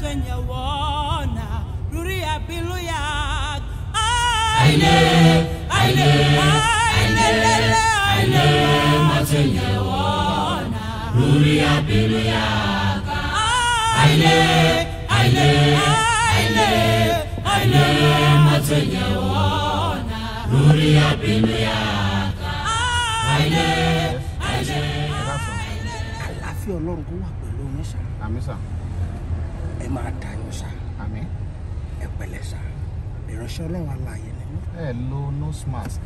masenyewana ruria biluya Aile, aile, aile, aile, masenyewana ruria biluya Aile, aile, aile, aile, masenyewana ruria biluya Aile, aile, àlàáfíà ọlọ́run kó wà pẹ̀lú yín sá àmì sà ẹ máa dayọ̀ sá àmì ẹ pẹ̀lẹ́ sá ìránṣẹ́ ọlọ́run alààyè ni mí ẹ lo nose mask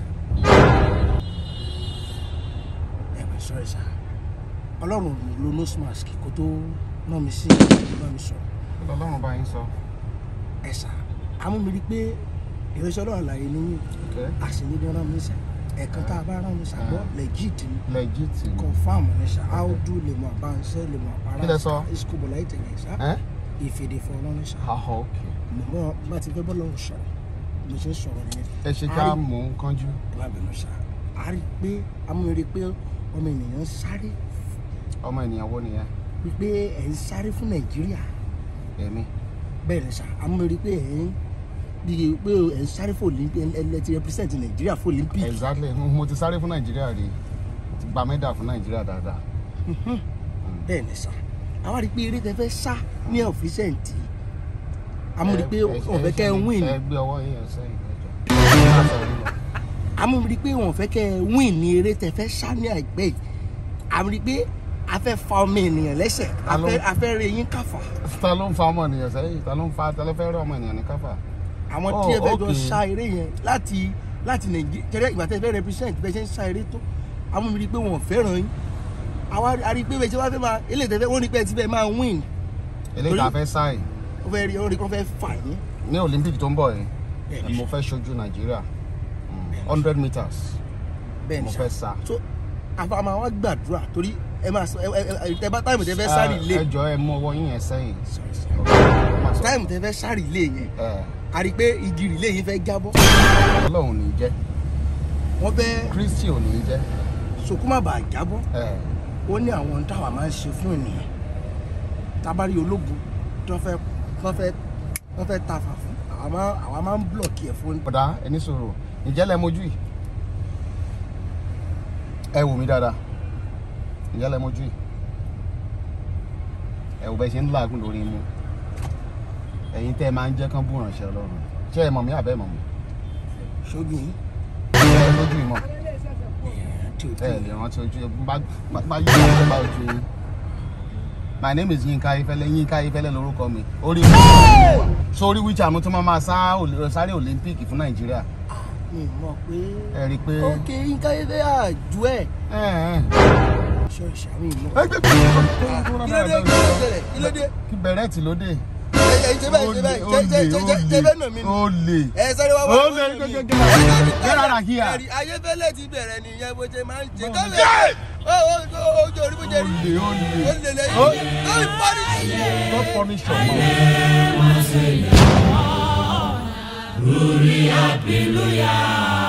ẹ bẹ sọ̀rọ̀ sá ọlọ́run lo nose mask kó tó ná mi sí bá mi sọ̀rọ̀ kí lọ́lọ́run bá yín sọ ẹ sá amúmiri pé ìránṣẹ́ ọlọ́run alààyè ni mí okay àṣìníbi rán mi sá ẹ̀ẹ̀kan tá a bá rán mi sá gbọ́ legit ni legit ni confam ni sá áódù lè mọ àbáńsẹ́ lè mọ àbárà Kí lẹ sọ? ìsukùbọ̀lá ìtẹ̀yẹ sá ẹ ìfèdè fọ̀rọ̀ ni sá ah okay mo mọ bá ti fẹ́ bọ́lọ̀ sọ̀rọ̀ mo ṣe ń sọ̀rọ̀ nìyẹn ẹ ṣe ká mò ń kánjú má bínú sá a rí i pé amúre pé ọmọ ènìyàn ń sáré ọmọ ènìyàn wo nìyẹn wípé ẹ̀ ń sáré fún nàìjíríà èmi bẹ́ẹ̀ ni sá amúre pé ẹ̀ ń bí pé ẹ̀ ń sáré fún olympic ẹ̀ ẹ̀ ti represent nàìjíríà fún olympic exactly mo ti sáré fún nàìjíríà rí ti gba mẹ́dà fún nàìjíríà dáadáa bẹ́ẹ̀ ni sá àwa rí i pé eré tẹ fẹ́ sá ní ọ̀fíṣẹ́ǹtì amúre pé wọ́n fẹ́ kẹ́ ẹ win ẹ gbé ọwọ́ yín ẹ sẹ́yìn ẹjọ́ amúre pé wọ́n fẹ́ kẹ́ ẹ win ní eré tẹ fẹ́ sá ní àìpẹ́ yìí amúre pé a fẹ́ fa ọmọ ènìyàn lẹ́sẹ̀ a Alo. fẹ́- a fẹ́ rẹ yín káfà ta ló ń fa ọmọ ènìyàn sẹ́yìn ta ló ń fa ta ló fẹ́ rẹ́ ọmọ ènìyàn ní káfà àwọn Oh, tí ẹ fẹ́ jọ okay. sá eré yẹn láti láti nàìjíríà tẹ́lẹ̀ ìgbà tẹ́ ẹ fẹ́ represent bẹ́ẹ̀ ṣe ń sá eré tó àwọn mi rí i pé wọ́n fẹ́ràn yín àwa a rí i pé bẹ́ẹ̀ ṣe wá fẹ́ máa eléyìí tẹ́ fẹ́ wọ́n rí i pé ẹ ti fẹ́ máa win eléyìí tá a fẹ́ sáì wọ́n fẹ́ rí wọ́n rí i pé wọ́n fẹ́ fà yín ní olympic tó ń bọ̀ yìí Bẹ́ẹ̀ni. mo fẹ́ ṣojú nàìjíríà hundred meters bẹ́ẹ̀ mo ni fẹ́ sá sá so àfàmà wa gbàdúrà torí ẹ máa sọ ẹ ẹ tẹ bá táìmù tẹ fẹ́ sáré ilé ẹ jọ ẹ mú ọwọ́ yín yẹn sẹ́yìn táìmù tẹ fẹ́ sáré ilé yẹn ẹ a rí i pé igi ilé yẹn fẹ́ jábọ́ ọlọ́run ò ní jẹ́ wọ́n fẹ́ kristi ò ní jẹ́ sòkúmà bàa jábọ́ ẹ ó ní àwọn ohun táwa máa ń ṣe fún ènìyàn tábàárí ológun tó fẹ́ tó fẹ́ tó fẹ́ tafà fún àwa máa àwa máa ń blọọkì ẹ̀ fún bọ̀dá ẹni sọ̀rọ̀ ǹjẹ́ lẹ mojú yìí ẹ wò mí dáadáa ǹjẹ́ lẹ mojú yìí ẹ wò bẹ́ẹ̀ ṣe ń làágùn lórí imú ẹ̀yin tẹ́ ẹ máa ń jẹ́ kán bú ránṣẹ́ ọlọ́run ṣé ẹ mọ̀ mí àbẹ́ mọ̀ mí ṣojú yín ẹ lójú ìmọ̀ tí o ẹ tí lè rántí ojú ẹ bá bá yí ọjọ́ bá ojú yín my name is Yinka Ayefẹ́lẹ́ Yinka Ayefẹ́lẹ́ lórúkọ mi orí sórí wíjà mo tún máa máa sá ol- sáré olympic fún nàìjíríà mi mọ̀ pé ẹ rí i pé ókè Yínká Ayéfẹ́ àjù ẹ̀ ẹ ẹ ṣe ìṣàmì mọ̀ ẹ gbé gbé kí ló dé kí ló dé kí ló dé kí bẹ̀rẹ̀tì ló dé. ẹ ẹ ṣe bẹ́ẹ̀ ṣe bẹ́ẹ̀ ṣe ṣe ṣe ṣe ṣe bẹ́ẹ̀ nà mí ni ó lè. ẹ sáré wá wá Ó wá lè, nà mí. gẹ́gẹ́, Ẹ gẹ́gẹ́. sáré Get out of here. ẹ̀rí Ayéfẹ́lẹ́ ti bẹ̀rẹ̀ nìyẹn bó ṣe máa ń ṣe Bọ́ọ̀lù. kọ́mẹ̀ ó ó ó ó jẹ́ orí bó ṣe rí Ó lè, ó lè. ó lè lẹ́yìn Ó. ó ń pọ́nì God punish your mouth. Ruria biluya